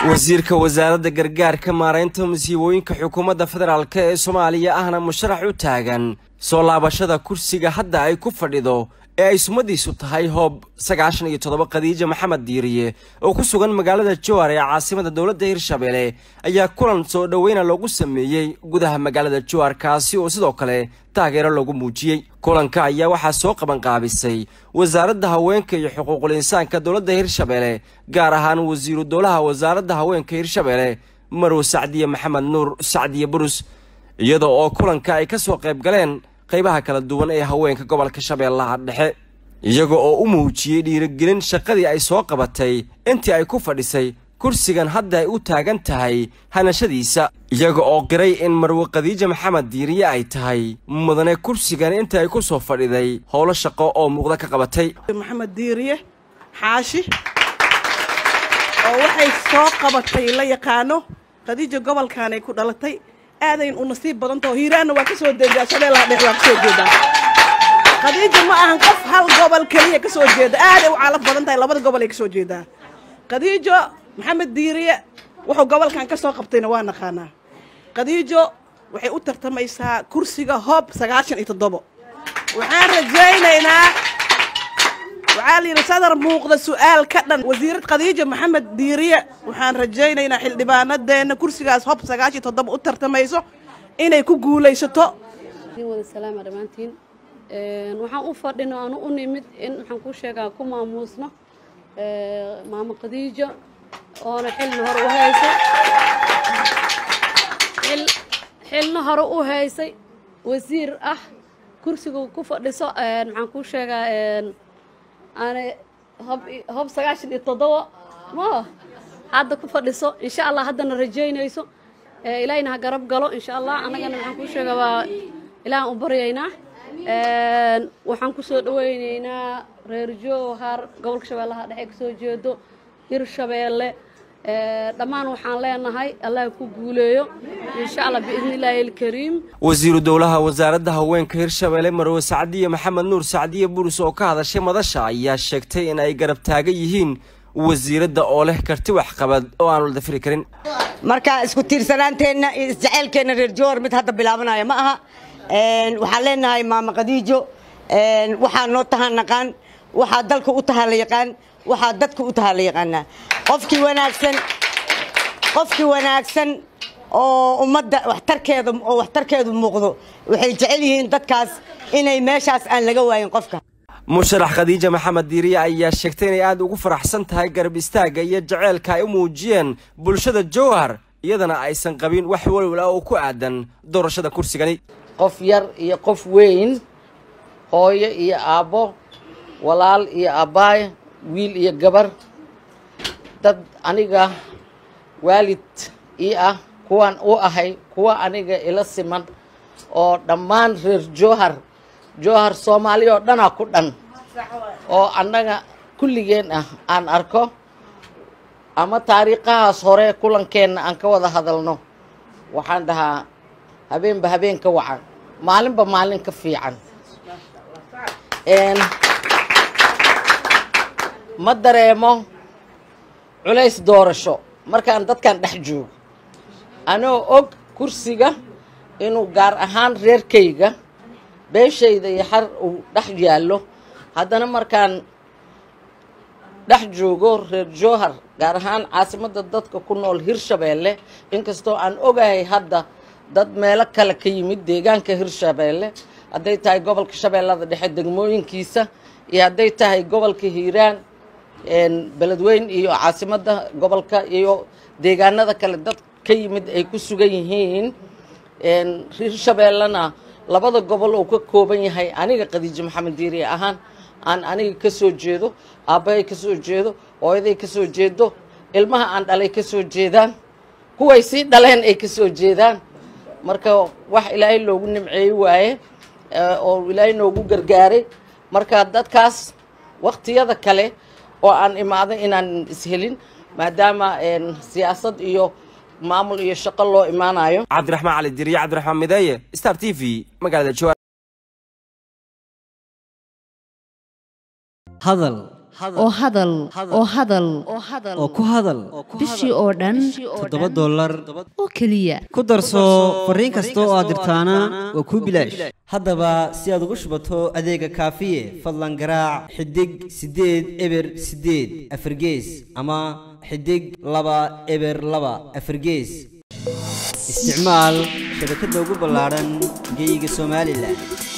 wasiirka wasaaradda gargaarka maaraynta masiibooyinka xukuumadda federaalk ee soomaaliya ahna musharax u taagan soo laabashada kursiga hadda ay ku fadhido ee ay sumadiisu tahay hoob sagaashan iyo toddoba khadiija maxamed diiriye oo ku sugan magaalada jowar ee caasimada dowladda hirshabelle ayaa kulan soo dhoweyna loogu sameeyey gudaha magaalada jowar kaasi oo sidoo kale taageero loogu muujiyey kulanka ayaa waxaa soo qabanqaabisay wasaaradda haweenka iyo xuquuqul insaanka dowladda hirshabelle gaar ahaan wasiiru dowlaha wasaaradda haweenka hirshabelle marow sacdiye maxamed nuur sacdiye burus iyada oo kulanka ay ka soo qayb galeen qaybaha kala duwan ee haweenka gobolka shabeellaha dhexe iyaga oo u muujiyey dhiirigelin shaqadii ay soo qabatay intii ay ku fadhisay kursigan hadda ay u taagan tahay hanashadiisa iyaga oo qiray in marwe khadiija maxamed diiriye ay tahay mudane kursigan inta ay ku soo fadhiday howlo shaqo oo muuqda ka qabatay maxamed diiriye xaashi oo waxay soo qabatay la yaqaano khadiija gobolkan ay ku dhalatay aadayn u nasiib badantaho hiiraanna waa ka soo jeedaa shabeellaha dhex waa ka soo jeedaa khadiija ma ahan qof hal gobol keliya ka soo jeeda aaday u calaf badan tahay labada gobol ay ka soo jeedaa khadiijo maxamed diiriye wuxuu gobolkan ka soo qabtayna waa naqaanaa khadiijo waxay u tartamaysaa kursiga hoob sagaashan iyo toddobo waxaan rajaynaynaa waxaa la yidhi sadar muuqda su'aal ka dhan wasiirad khadiija maxamed diiriye waxaan rajaynaynaa xildhibaanadeenna kursigaas hob sagaashan iyo toddoba u tartamayso inay ku guulaysato wada salaama dhammaantiin waxaan u fadhino aanu u nimid in waxaan kuu sheegaa ku maamuusno maamo khadiijo oona xilna hore u haysay xilna hore u haysay wasiir ah kursiga ku fadhiso maxaan kuu sheegaa aana hob sagaashan iyo toddoba ma hadda ku fadhiso insha allah haddana rajaynayso ilaahayna ha garab galo insha allah annagana maxaan kuu sheegaa waa ilaahan u baryaynaa waxaan ku soo dhawaynaynaa reer jowhar gobolka shabeellaha dhexe ka soo jeedo hirshabeelle dhammaan waxaan leenahay allah ku guuleeyo insha allah biidni illaahi alkariim wasiiru dowlaha wasaaradda haweenka hirshabelle marwe sacdiye maxamed nuur sacdiye burus oo ka hadashay madasha ayaa sheegtay in ay garab taagan yihiin wasiiradda oo leh karti waxqabad oo aan la dafiri karin marka isku tiirsanaanteenna iyo isjaceylkeenna reer jowhar mid hadda bilaabanaya ma aha waxaan leenahay maama khadiijo waxaa noo tahaa naqaan waxaa dalka u tahaa la yaqaan waxaa dadka u tahaa la yaqaanaa qofkii wanaagsan qofkii wanaagsan oo ummadda waxtarkeeda oo waxtarkeedu muuqdo waxay jecel yihiin dadkaas inay meeshaas aan laga waayin qofka musharax khadiija maxamed diiriye ayaa sheegtay inay aada ugu faraxsan tahay garab istaagga iyo jaceylka ay u muujiyeen bulshada jowhar iyadana aysan qabin wax walwala oo ku aadan doorashada kursigani qof yar iyo qof weyn hooyo iyo aabbo walaal iyo abbaay wiil iyo gabar dad aniga waalid ii ah kuwaan u ahay kuwa aniga ila siman oo dhammaan reer jowhar jowhar soomaali oo dhanaa ku dhan oo annaga kulligeen ah aan arko ama taariikhahaas hore kulankeenna aan ka wada hadalno waxaan dhahaa habeenba habeen ka wacan maalinba maalin ka fiican ma dareemo culays doorasho markaan dadkan dhex joogo anoo og kursiga inuu gaar ahaan reerkayga beeshayda iyo xar uu dhex yaallo haddana markaan dhex joogo reer jowhar gaar ahaan caasimadda dadka ku nool hirshabeelle inkastoo aan ogahay hadda dad meelo kale ka yimid deegaanka hirshabeelle hadday tahay gobolka shabeellada dhexe degmooyinkiisa iyo hadday tahay gobolka hiiraan beledweyn iyo caasimadda gobolka iyo deegaanada kale dad ka yimid ay ku sugan yihiin hirshabeellena labada gobol uu ka kooban yahay aniga khadiijo maxamed diiriye ahaan aan aniga ka soo jeedo aabbahay ka soo jeedo hooyaday ka soo jeedo ilmaha aan dhalay ka soo jeedaan kuway sii dhaleen ay ka soo jeedaan marka wax ilaahay loogu nimceey waaye oo ilaahay noogu gargaaray marka dadkaas wakhtiyada kale oo aan imaaday inaan ishelin maadaama siyaasad iyo maamul iyo shaqo loo imaanayo cabdiraxmaan cali diriye cabdiraxmaan mideeye star t v magaalada jowhar hadal oo hadal oo hadal oo ku hadal bishii oo dhan toddoba dollar oo keliya ku darso fariin kasta oo aad dirtaana waa kuu bilaash haddaba si aad ugu shubato adeega kaafiye fadlan garaac xidig siddeed eber siddeed afargees ama xidig laba eber laba afargees isticmaal shabakadda ugu ballaadhan geeyiga somalilan